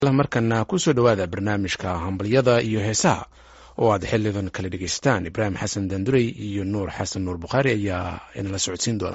markana kusoo dhowaada barnaamijka hambalyada iyo heesaha oo aad xilidan kala dhegeystaan ibraahim xasan dandurey iyo nuur xasan nuur bukhaari ayaa inala socodsiin doona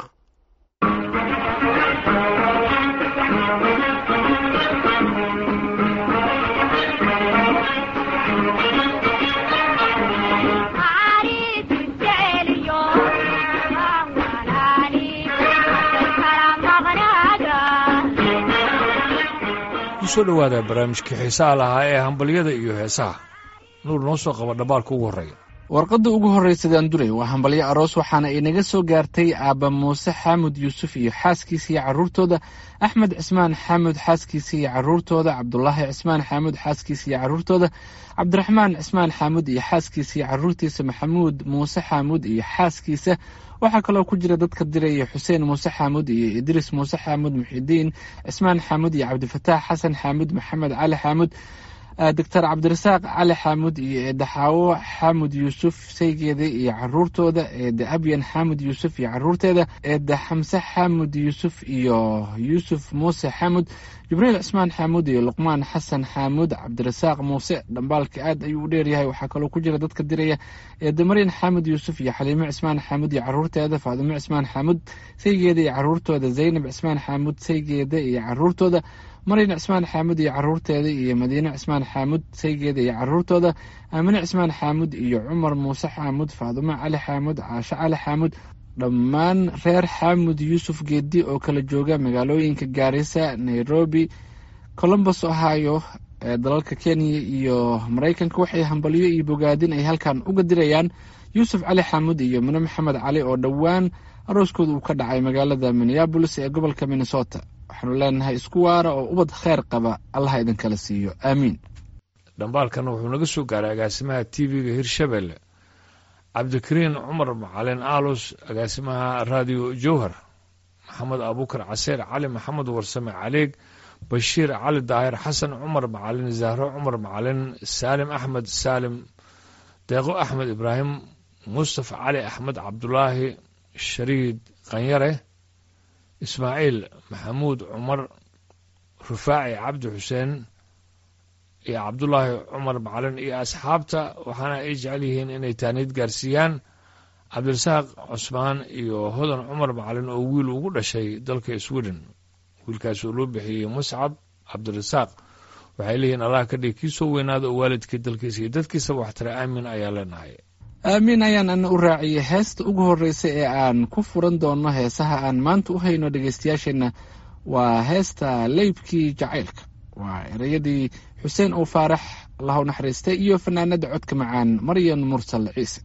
kusoo dhowaada barnaamijkii xiisaha lahaa ee hambalyada iyo heesaha nuur noo soo qaba dhambaalka ugu horreeya warqadda ugu horreysa daandurey waa hambalyo aroos waxaana inaga soo gaartay aabba muuse xaamud yuusuf iyo xaaskiisa iyo carruurtooda axmed cismaan xaamud xaaskiisa iyo carruurtooda cabdulaahi cismaan xaamud xaaskiisa iyo carruurtooda cabdiraxmaan cismaan xaamud iyo xaaskiisa iyo carruurtiisa maxamuud muuse xaamud iyo xaaskiisa waxaa kaloo ku jira dadka diraya xuseen muuse xaamud iyo idriis muuse xaamud muxidiin cismaan xaamud iyo cabdifataax xasan xaamud maxamed cali xaamud doctor cabdirasaaq cali xaamud iyo eedda xaawo xaamud yuusuf saygeeda iyo caruurtooda eedda abyan xaamud yuusuf iyo caruurteeda eedda xamse xaamud yuusuf iyo yuusuf muuse xaamud jibriil cismaan xaamud iyo luqmaan xasan xaamud cabdirasaaq muuse dhambaalka aad ayuu u dheeryahay waxaa kaloo ku jira dadka diraya eedda maryan xaamud yuusuf iyo xaliimo cismaan xaamud iyo caruurteeda faadimo cismaan xaamud saygeeda iyo caruurtooda zaynab cismaan xaamud saygeeda iyo caruurtooda maryan cismaan xaamud iyo caruurteeda iyo madiine cismaan xaamud saygeeda iyo caruurtooda aamine cismaan xaamud iyo cumar muuse xaamud faadimo cali xaamud caasho cali xaamud dhammaan reer xaamud yuusuf geedi oo kala jooga magaalooyinka gaarisa nairobi colombos ohio ee dalalka kenya iyo maraykanka waxay hambalyo iyo bogaadin ay halkan uga dirayaan yuusuf cali xaamud iyo mine maxamed cali oo dhowaan arooskooda uu ka dhacay magaalada minneabolis ee gobolka minnesota waxaanu leenahay isku waara oo ubad kheyr qaba allaha idinkala siiyo aamiin dhambaalkan wuxuu naga soo gaaray agaasimaha t v-ga hirshabelle cabdikariin cumar macalin aalos agaasimaha raadiyo jowhar maxamed abuukar caseer cali maxamed warsame caleeg bashiir cali daahir xasan cumar macalin zahro cumar macalin saalim axmed saalim deeqo axmed ibraahim mustafa cali axmed cabdulaahi shariid qanyare ismaaciil maxamuud cumar rufaaci cabdi xuseen iyo cabdulaahi cumar macalin iyo asxaabta waxaana ay jecel yihiin inay taaniid gaarsiiyaan cabdirasaaq cusmaan iyo hodan cumar macalin oo wiil ugu dhashay dalka sweden wiilkaas oo loo bixiyey muscab cabdirasaaq waxay leeyihiin allah ka dhig kii soo weynaada oo waalidkii dalkiisa iyo dadkiisaba waxtara aamin ayaa leenahay aamiin ayaan ana u raaciyay heesta ugu horreysa ee aan ku furan doono heesaha aan maanta u hayno dhegeystayaasheenna waa heesta leybkii jacaylka waa ereyadii xuseen uu faarax allahu naxariistay iyo fanaanada codka macaan maryan mursal ciise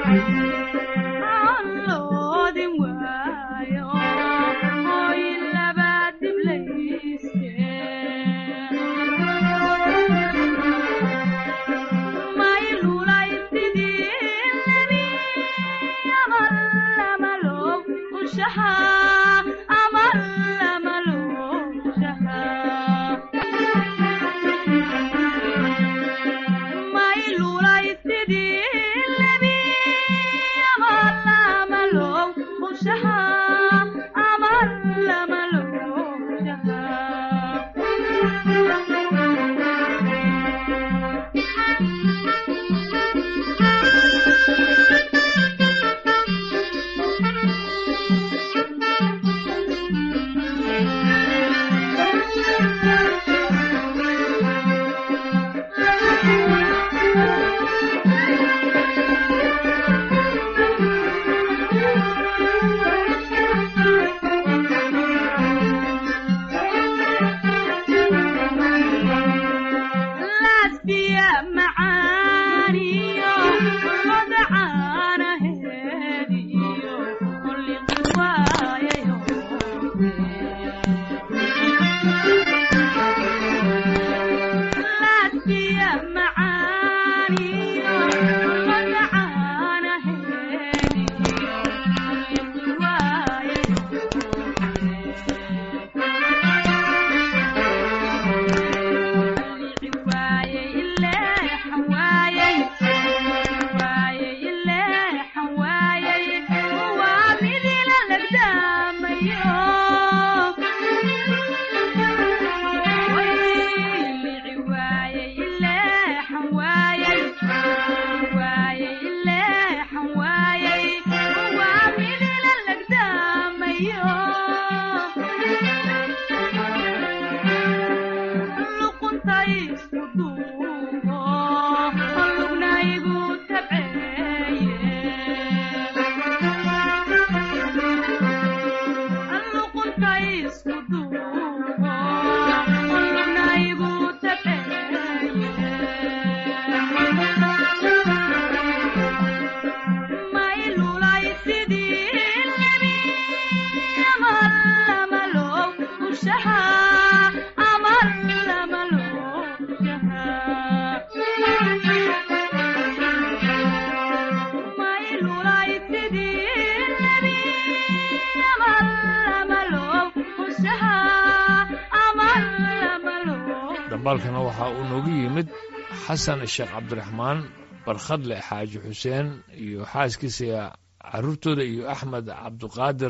dambaalkana waxaa uu noogu yimid xasan sheekh cabdiraxmaan barkhadle xaaji xuseen iyo xaaskiisa caruurtooda iyo axmed cabdiqaadir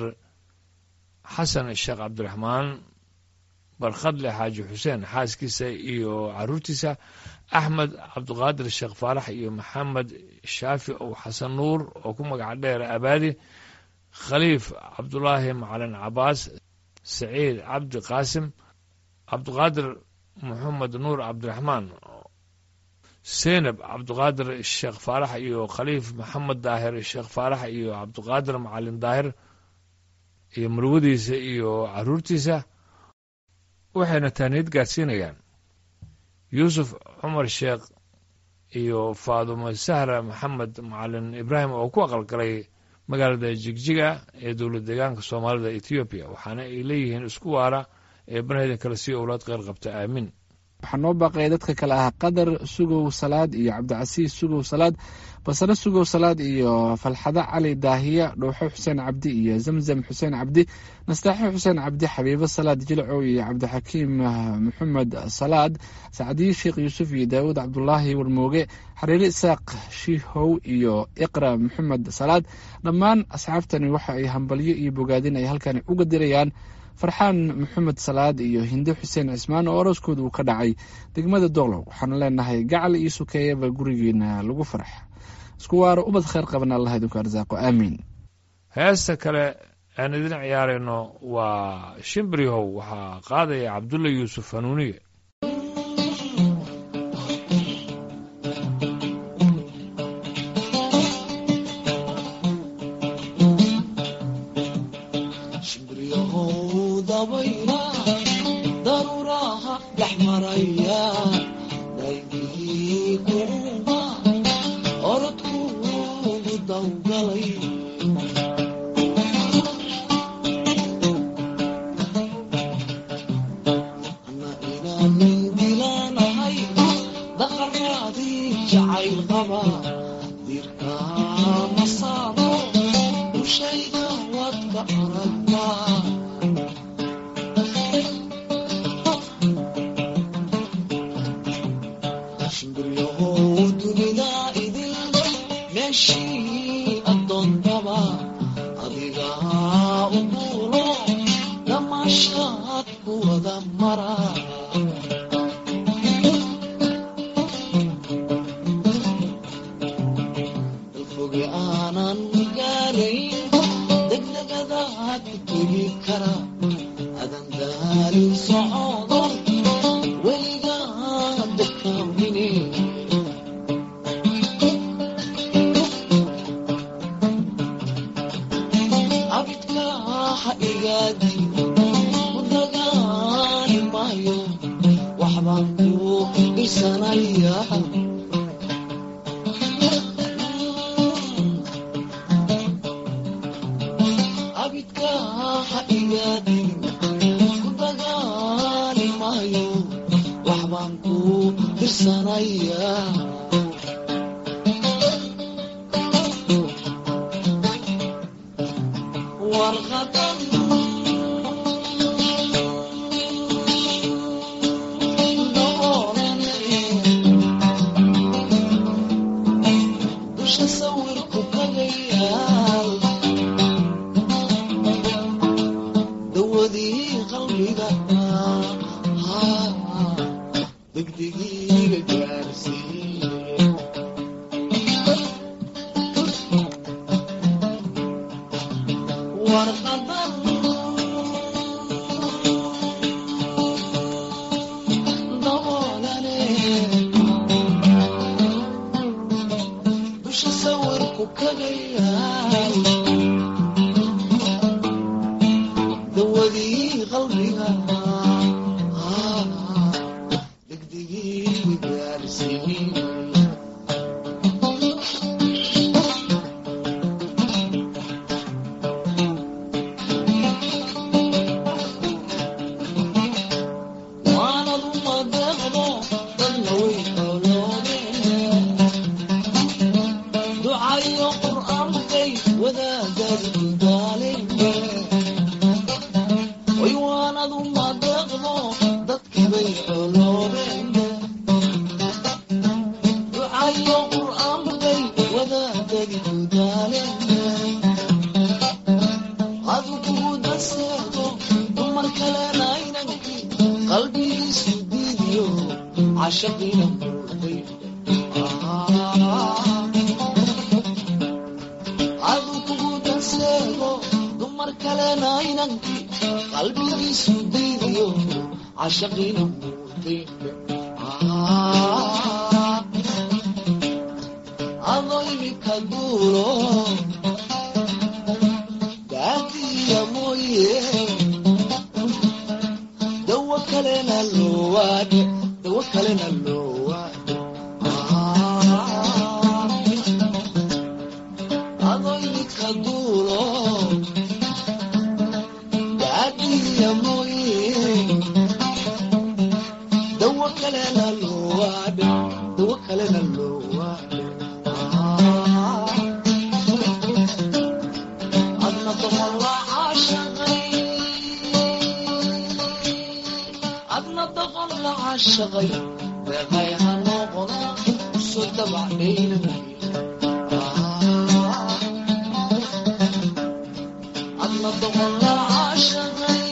xasan sheekh cabdiraxmaan barkhadle xaaji xuseen xaaskiisa iyo caruurtiisa axmed cabdiqaadir sheekh faarax iyo maxamed shaafi ow xasan nuur oo ku magaca dheer abaadi khaliif cabdulaahi macalin cabaas saciid cabdi qaasim cabdiqaadir moxamed nuur cabdiraxmaan seynab cabdiqaadir sheekh faarax iyo khaliif maxamed daahir sheekh faarax iyo cabdiqaadir macalin daahir iyo marwadiisa iyo caruurtiisa waxayna taaniyad gaadsiinayaan yuusuf cumar sheekh iyo faadumo sahra maxamed macalin ibraahim oo ku aqalgalay magaalada jigjiga ee dowlad deegaanka soomaalida etoobiya waxaana ay leeyihiin isku waara ee banahaydan kale sii owlaad qeyr qabta aamiin waxaa noo baaqaya dadka kale ah qadar sugow salaad iyo cabdicasiis sugow salaad basare sugow salaad iyo falxado cali daahiya dhowxo xuseen cabdi iyo zamzam xuseen cabdi nastaaxo xuseen cabdi xabiibo salaad jilcow iyo cabdixakiim maxamed salaad sacdiye sheekh yuusuf iyo daawud cabdulaahi warmooge xariire isaaq shiihow iyo iqra maxamed salaad dhammaan asxaabtani waxa ay hambalyo iyo bogaadin ay halkani uga dirayaan farxaan maxamed salaad iyo hinde xuseen cismaan oo orooskooda uu ka dhacay degmada doqlow waxaanu leenahay gacal iyo sukeeyaba gurigeena lagu farx isku waaro ubad kheyr qabana allah idinku arsaaqo aamiin heesta kale aan idin ciyaarayno waa shimbirihow waxaa qaadaya cabdulla yuusuf hanuuniye orodku dawgalay ana inaanin dilaanahay daqaraadii jacayl qaba dirkaa masaado dushayda wadka aragtaa shimbiryahow dunida idil meeshii addoontaba adigaa u duulo damaashaad ku wada mara dalfoge aanan gaarayn degdegadaad ku tegi kara adan daalin socodo weligaa dakaamine abidka ha igaadi ku dagaali maayo waxbaan ku dhisanaya abidka ha igaadi ku dagaali maayo waxbaan ku dirsanaya warqadan dusha sawirku kagayaal dawadii qalbiga degdegiiga gaarsiiye warqadan daboolane dusha sawirku kagayaal dawadii qalbiga degdegii gaarsiiye waanadu madeeqdo dadna way xooloodeen ducayo qur'aankay wadaagad daaleen way waanadu madeeqdo dadkibay xooloodeen ducayo qur'aankay wadaagadi daaleen adkugu daseedo dumar kalena inankii qalbigiisu diidiyo cashaqiina muuday adkugu daseedo dumar kalena inankii qalbigiisu diidiyo cashaqiina muuday adoo imika duulo daadiya mooye dawo kalena loowaade dawo kalena loowaade adoo imika duulo daadiya mooye dawo kalena loowaade dawo kalena loowaade adna doqolla caashaqay adna doqolla caashaqay deeqay ha noqono soo dabacdhaynamay adna doqolla caashaqay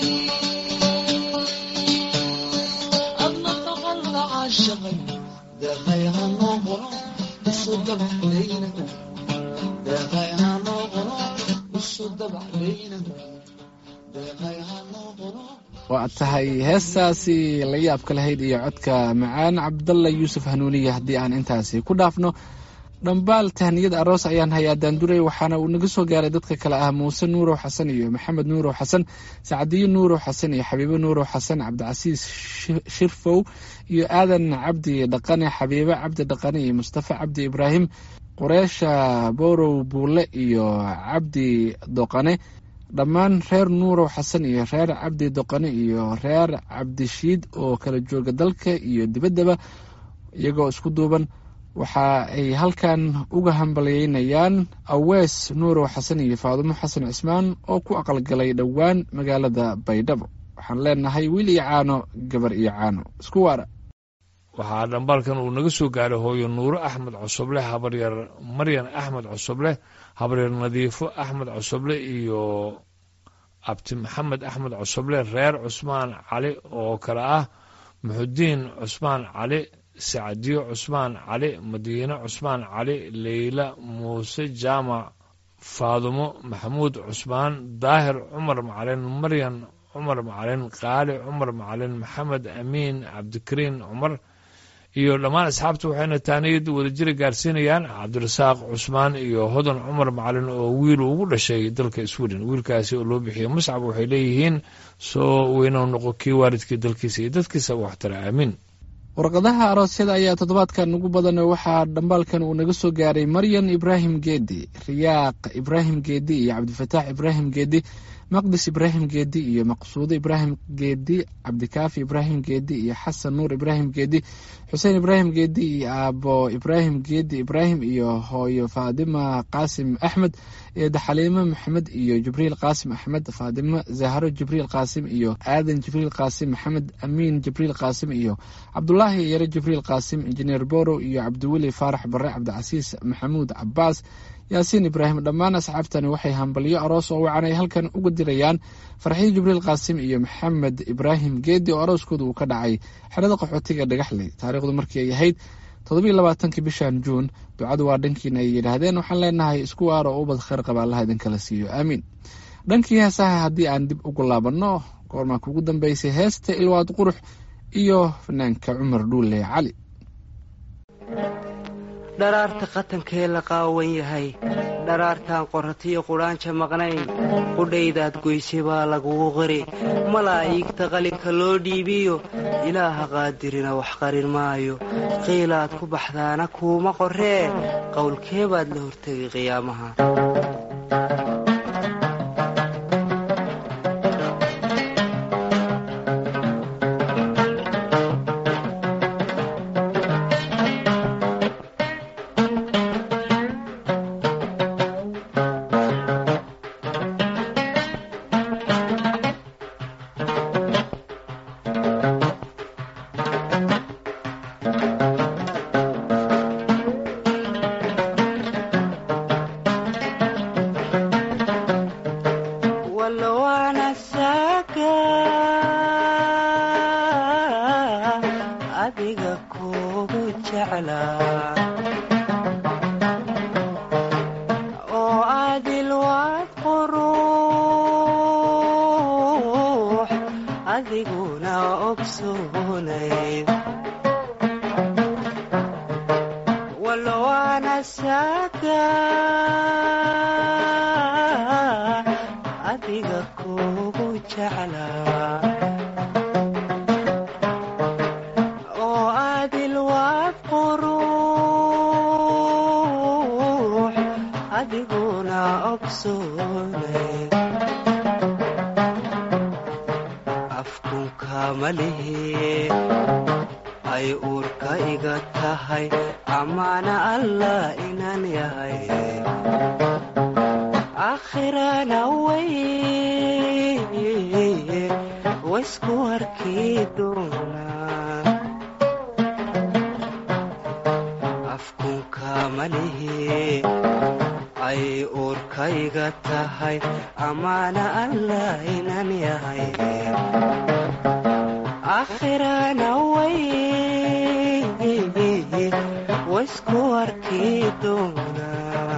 adna doqolla caashaqay deeqay ha noqono soo dabacdhaynamay deeqay ha noqono soo dabacdhaynamay deeqay ha noqono waa tahay heestaasi la yaabka lahayd iyo codka macaan cabdalla yuusuf hanuuniye haddii aan intaasi ku dhaafno dhambaal tahniyad aroos ayaan hayaa daanduray waxaana uu naga soo gaaray dadka kale ah muuse nuurow xasan iyo maxamed nuurow xasan sacdiyo nuurow xasan iyo xabiibo nuurow xasan cabdicasiis shirfow iyo aadan cabdi dhaqane xabiibo cabdi dhaqane iyo mustafa cabdi ibraahim qureesha borow buule iyo cabdi doqane dhammaan reer nuurow xasan iyo reer cabdi doqane iyo reer cabdishiid oo kala jooga dalka iyo dibaddaba iyagoo isku duuban waxa ay halkan uga hambalyeynayaan awees nuurow xasan iyo faadumo xasan cismaan oo ku aqalgalay dhowaan magaalada baydhabo waxaan leenahay wiil iyo caano gabar iyo caano isku waara waxaa dhambaalkan uu naga soo gaaray hooyo nuuro axmed cosoble habaryar maryan axmed cosoble habaryar nadiifo axmed cosoble iyo abti maxamed axmed cosoble reer cusmaan cali oo kale ah muxudiin cusmaan cali sacdiyo cusmaan cali madiine cusmaan cali leyla muuse jaamac faadumo maxamuud cusmaan daahir cumar macalin maryan cumar macalin qaali cumar macalin maxamed amiin cabdikariin cumar iyo dhammaan asxaabta waxayna taaniyad wadajira gaarsiinayaan cabdirasaaq cusmaan iyo hodan cumar macalin oo wiil ugu dhashay dalka sweden wiilkaasi oo loo bixiyey muscab waxay leeyihiin soo weynou noqo kii waalidkii dalkiisa iyo dadkiisa waxtara aamiin warqadaha aroosyada ayaa toddobaadkan ugu badan waxaa dhambaalkan uu naga soo gaaray maryan ibraahim geedi riyaaq ibraahim geedi iyo cabdifataax ibraahim geedi maqdis ibraahim geedi iyo maqsuudo ibraahim geedi cabdikaafi ibraahim geedi iyo xasan nuur ibraahim geedi xuseen ibraahim geedi iyo aabo ibraahim geedi ibraahim iyo hooyo faadima qaasim axmed eeda xaliimo maxamed iyo jibriil qaasim axmed faadimo zahro jibriil qaasim iyo aadan jibriil qaasim maxamed amiin jibriil qaasim iyo cabdulaahi yare jibriil qaasim injineer borow iyo cabdiweli faarax bare cabdicasiis maxamuud cabaas yaasiin ibraahim dhammaan asxaabtani waxay hambalyo aroos oo wacan ay halkan uga dirayaan farxiyo jibriil qaasim iyo maxamed ibraahim geedi oo arooskooda uu ka dhacay xerada qaxootiga dhagaxley taariikhdu markii ay ahayd toddobiyo labaatankii bishan juun ducadu waa dhankiina ay yidhaahdeen waxaan leenahay isku waar oo ubad kheyr qaba allaha idinkala siiyo aamiin dhankii heesaha haddii aan dib ugu laabanno goormaa kugu dambeysay heesta ilwaad qurux iyo fanaanka cumar dhuule cali dharaarta qatankee la qaawan yahay dharaartaan qoratiyo qudhaanja maqnayn qudhaydaad goysay baa lagugu qiri malaa'iigta qalinka loo dhiibiyo ilaaha qaadirina wax qarin maayo qiilaad ku baxdaana kuuma qorree qowlkee baad la hortegay qiyaamaha ay uurka iga tahay amaana allah inaan yahay akhirana way waysku arkii doonaa afkunka malihi ay uurka iga tahay amaana allah inaan yahay akhirana way waysku arkii doonaa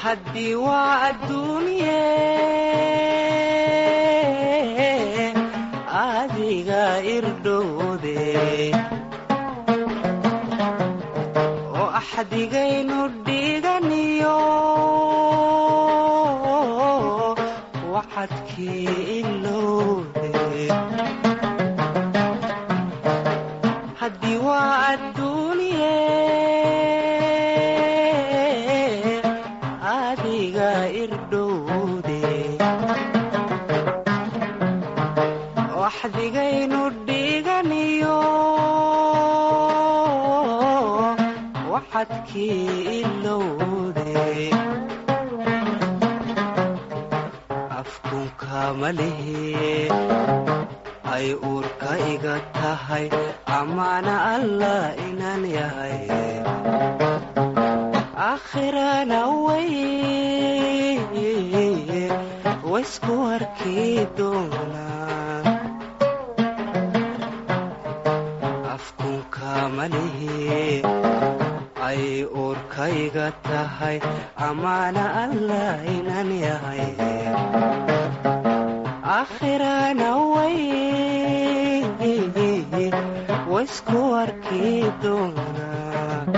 haddii waa adduunye adiga irdhowde oo axdigaynu dhiganiyo wacadkii ilowde haddii waa adduunye adiga irdhowde waxdigaynu dhiganiyo waxadkii ilowde afkunka malihi ay uurka iga tahay amaana allah inaan yahay aakhirana way waysku arkii doonaa afkunka malihi ay uurka iga tahay amaana allah inaan yahay aakhirana way waysku arkii doonaa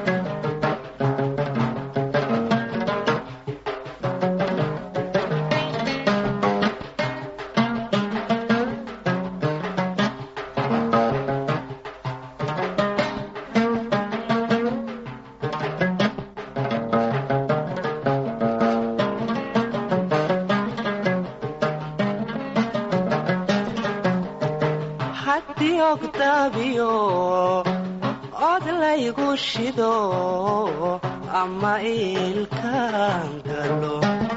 haddii ogdaabiyo od laygu shido ama iilkaan galo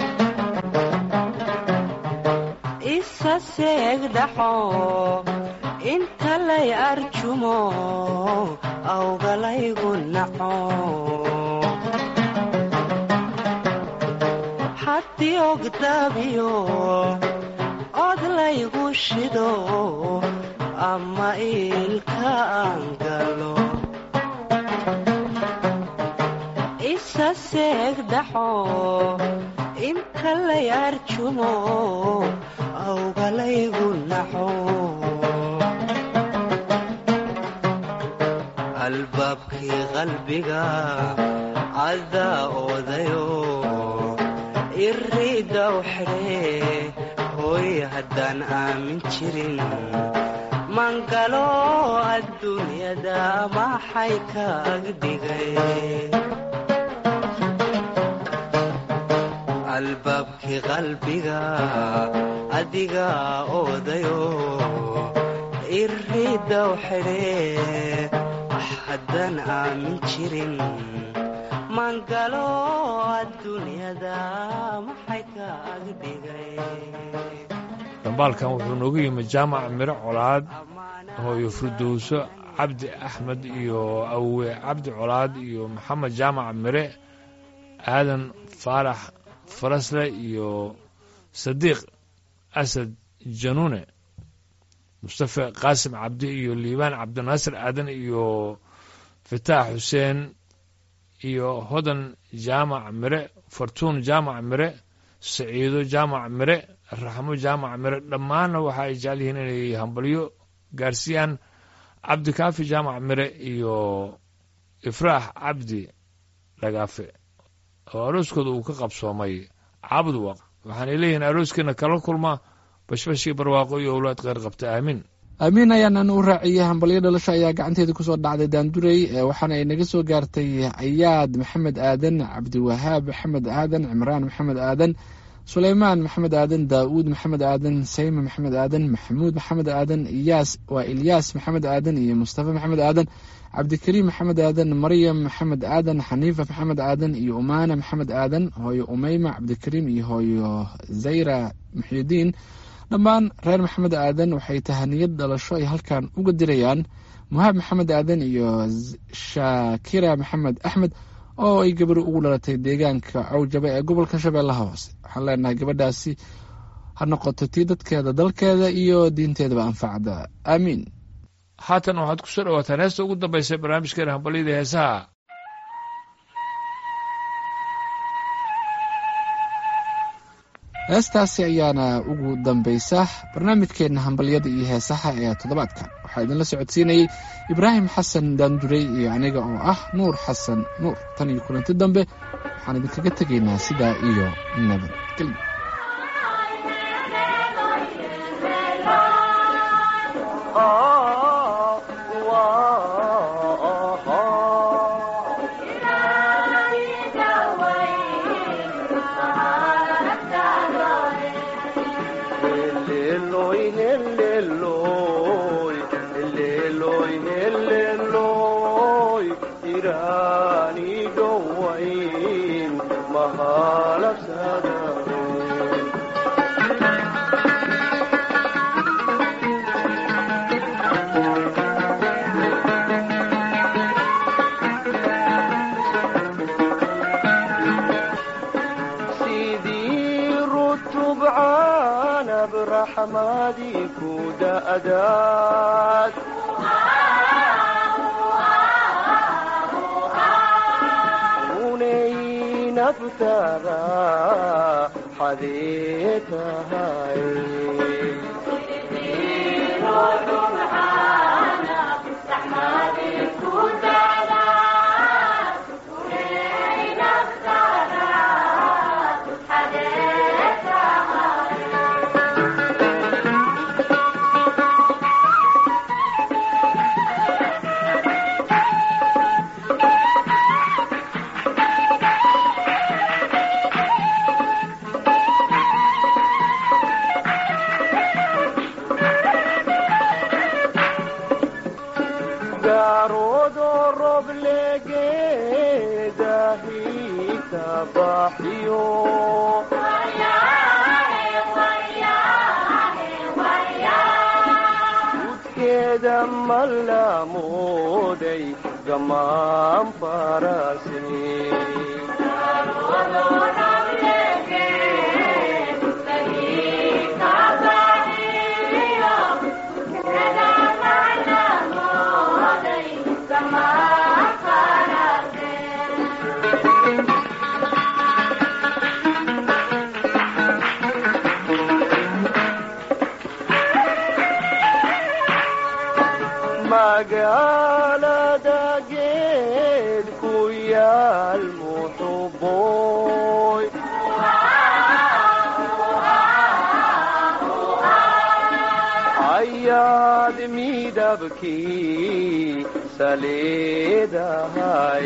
isa seegdhaxo inta lay arjumo awgalaygu naco haddii ogdaabiyo od laygu shido ama iilkaan galo isa seegdhaxo inta lay arjumo awgalaygu naxo albaabkii qalbiga cadaa oodayo iriidaw xidhee hooy haddaan aamin jirin mangalo adduunyada maxay kaag dhigay albaabkii qalbiga adiga oodayo iriidaw xidhee haddaan aamin jirin mangalo adduunyada maxay kaag dhigay dambaalkan wuxuu noogu yimi jaamac miro colaad hooyo firdowso cabdi axmed iyo awe cabdi colaad iyo maxamed jaamac mire aadan faarax farasle iyo sadiiq asad januune mustafe qaasim cabdi iyo liibaan cabdinaasir aadan iyo fataax xuseen iyo hodan jaamac mire fartuun jaamac mire saciido jaamac mire raxmo jaamac mire dhammaanna waxa ay jecel yihiin inay hambalyo gaarsiiyaan cabdikaafi jaamac mire iyo ifraax cabdi dhagaafe oo arooskooda uu ka qabsoomay cabduwaq waxaanay leeyihiin arooskiina kala kulma bashbashii barwaaqo iyo owlaad kheyr qabta aamiin aamiin ayaanan u raaciyey hambalyo dhalasho ayaa gacanteeda kusoo dhacday daandurey waxaana ay naga soo gaartay ayaad maxamed aadan cabdiwahaab maxamed aadan cimraan maxamed aadan suleymaan maxamed aadan daa'uud maxamed aadan sayme maxamed aadan maxamuud maxamed aadan iyaas waa ilyaas maxamed aadan iyo mustafa maxamed aadan cabdikariim maxamed aadan maryam maxamed aadan xaniifa maxamed aadan iyo umaana maxamed aadan hooyo umeyma cabdikariim iyo hooyo zayra muxidiin dhammaan reer maxamed aadan waxay tahaniyad dhalasho ay halkan uga dirayaan muhaab maxamed aadan iyo shaakira maxamed axmed oo ay gabar ugu dhalatay deegaanka cawjaba ee gobolka shabeellaha hoose waxaan leenahay gabadhaasi ha noqoto tii dadkeeda dalkeeda iyo diinteedaba anfacda aamiin haatan waxaad ku soo dhawaataan heesta ugu dambaysa barnaamijkeena hambalyada heesaha heestaasi ayaana ugu dambaysa barnaamijkeenna hambalyada iyo heesaha ee toddobaadkan waxaa idinla socodsiinayey ibraahim xasan daandurey iyo aniga oo ah nuur xasan nuur tan iyo kulanti dambe waxaan idinkaga tegaynaa sidaa iyo nabadgelyo sidii rutubcaanab raxmadii ku da'daad unay naftada xadee tahay gaaroodo roblegeedahi tabaxyo udkeeda mallamooday gamaan farase magaalada geed ku yaal muxuboy ayaad midabkii saleedahay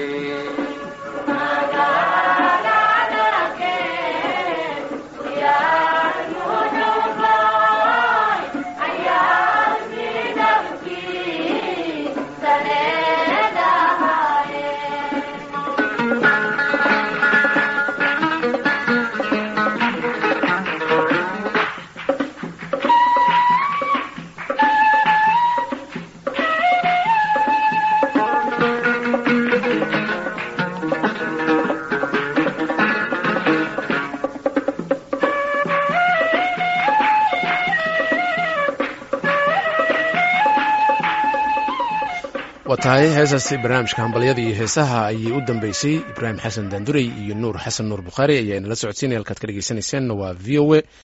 waa tahay heesaasi barnaamijka hambalyada iyo heesaha ayay u dambeysay ibraahim xasan daandurey iyo nuur xasan nuur bukhaari ayaa inala socodsiinaya halkaad ka dhegeysaneyseen waa v o a